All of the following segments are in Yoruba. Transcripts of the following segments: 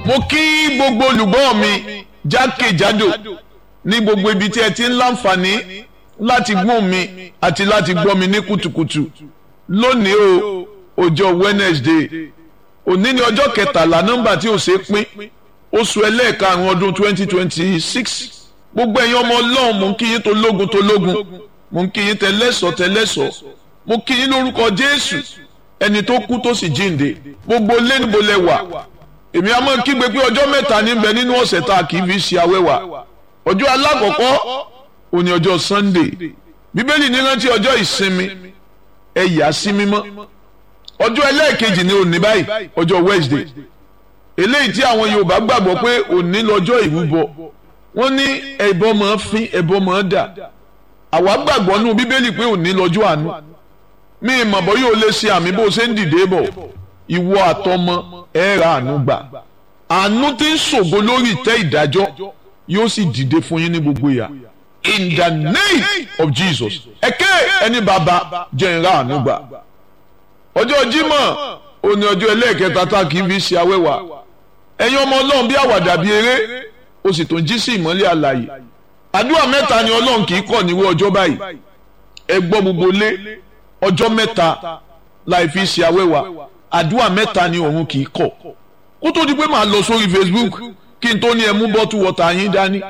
mo kí gbogbo olùgbọ́ mi jákèjádò ní gbogbo ibi tí ẹ ti ń láǹfààní láti gbọ́ mi àti láti gbọ́ mi ní kùtùkùtù lónìí o ọjọ́ Wednesday òní ni ọjọ́ kẹtàlá nọ́mbà tí ò ṣe pín oṣù ẹlẹ́ẹ̀karùn-ún ọdún twenty twenty six gbogbo ẹ̀yin ọmọ ọlọ́run mò ń kí yín tológun tológun mò ń kí yín tẹlẹ́sọ̀ tẹlẹ́sọ̀ mo kí yín lórúkọ Jésù ẹni tó kú tó sì jíǹde gbogbo lẹ́nìbó lẹ wà èmi á máa kígbe pé ọjọ́ mẹ́ta níbẹ̀ nínú ọ̀sẹ̀ tá a kì í fi ṣe awẹ́wà ọjọ́ alákọ̀ọ́kọ́ òní ọjọ́ Sunday bíbélì ní rántí ọjọ́ ìsinmi ẹ yà sí mímọ́ ọjọ́ ẹlẹ́ẹ̀kejì ní òní báyìí ọjọ́ Wednesday eléyìí tí àwọn Yorùbá gbàgbọ́ pé òní lọ́jọ́ ìrúbọ wọ́n ní ẹbọ máa fín ẹbọ máa dà àwa gbàgbọ́ nínú bíbélì pé òní lọ́jọ́ àánú mi ìmọ̀ bọ́ yóò lè ṣe àmì bó ṣe ń dìde bọ̀ ìwọ àtọmọ ẹ ra àánú gbà àánú tí ń ṣògo lórí ìtẹ́ ìdájọ́ yóò sì dìde fún yín ní gbogbo ìyà in the name of Jesus ẹ̀kẹ́ ẹni bàbá jẹ́ ń ra àánú gbà ọjọ́ Jímọ̀ òní ọjọ́ ẹlẹ́ẹ̀kẹta tá a kì í fi ṣe awẹ́wà ẹ̀yin ọmọ Ọlọ́run bí àwàdà bí eré o sì tún jí sí ìmọ́lẹ̀ àlàyé àdúrà mẹ́ta ni Ọlọ́run kì í kọ̀ níwọ̀ ọjọ́ báyìí ẹ gbọ́ gbogbo lé ọjọ́ mẹ́ta láì fi ṣe awẹ́wà àdúrà mẹ́ta ni òun kì í kọ̀ kó tó di pé màá lọ sórí Facebook kí n tó ní ẹ mú bọ́tù wọ́tà yín dání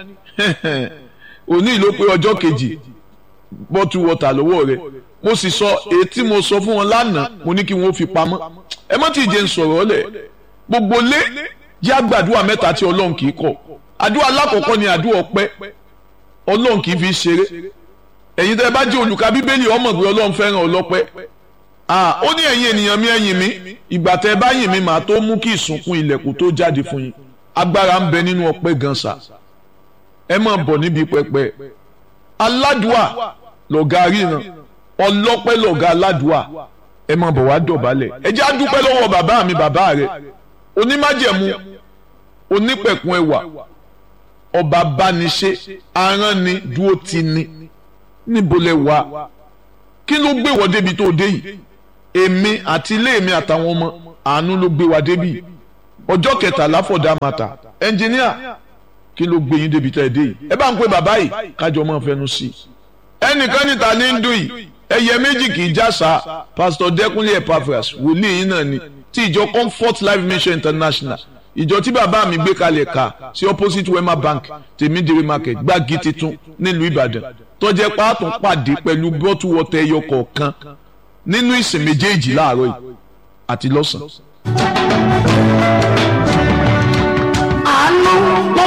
òní ló pé ọjọ́ kejì bọ́tù wọ́tà lọ́wọ́ rẹ mo sì sọ èyí tí mo sọ fún wọn lánàá mo ní kí wọ́n fi pamọ́ ẹ má ti jẹ́ ń sọ̀rọ̀ lẹ̀ gbogbo lé jẹ́ àgbàdúrà mẹ́ta tí Ọlọ́run kì í kọ̀ àdúrà alákọ̀ọ́kọ́ ni àdúrà ọpẹ́ Ọlọ́run kì í fi ṣeré ẹ̀yin tẹ́ ẹ bá jẹ́ olùka bíbélì ọmọ pé Ọlọ́run fẹ́ràn ọlọ́pẹ́ ó ní ẹ̀yin ènìyàn mi ẹ̀yìn mi ìgbà tẹ́ ẹ bá yìn mi màá tó mú kí ìsùnkún ilẹ̀kùn tó jáde fún yín agbára ń bẹ nínú ọpẹ́ gan sa ẹ máa bọ̀ níbi pẹpẹ aládùá lọ̀gá ríran ọlọ́pẹ́ lọ̀gá aládùá ẹ máa bọ̀ wá dọ̀bálẹ̀ ẹ jẹ́ àdúpẹ́ lọ́wọ́ bàbá mi bàbá rẹ onímájẹ̀mú onípẹ̀kun ẹwà ọba bániṣe aránni dúró ti ni níbo lẹ wà kí ló gbé wọ débi tó dé yìí èmi àti ilé mi àtàwọn ọmọ àánú ló gbé wa débi ọjọ́ kẹtàlá fọdà màtà ẹnjìníà kí ló gbé yín débi tá ẹ dé yìí ẹ bá ń pè bàbá yìí kájọ máa fẹnu sí i ẹnìkan níta ní ń dùn yìí ẹyẹ méjì kì í jásà pásítọ̀ dẹ́kunlé epaphras wòlíì yín náà ni ti ìjọ comfort life mission international ìjọ tí bàbá mi gbé kalẹ̀ ká sí opposite wema bank tèmídìrí market gbági titun nílùú ìbàdàn tọ́jẹ́ pààtàn pàdé pẹ̀lú bọ́tù wọ́tẹ̀ ẹyọ kọ̀ọ̀kan nínú ìsìn méjèèjì láàárọ̀ yìí àti lọ́sàn-án.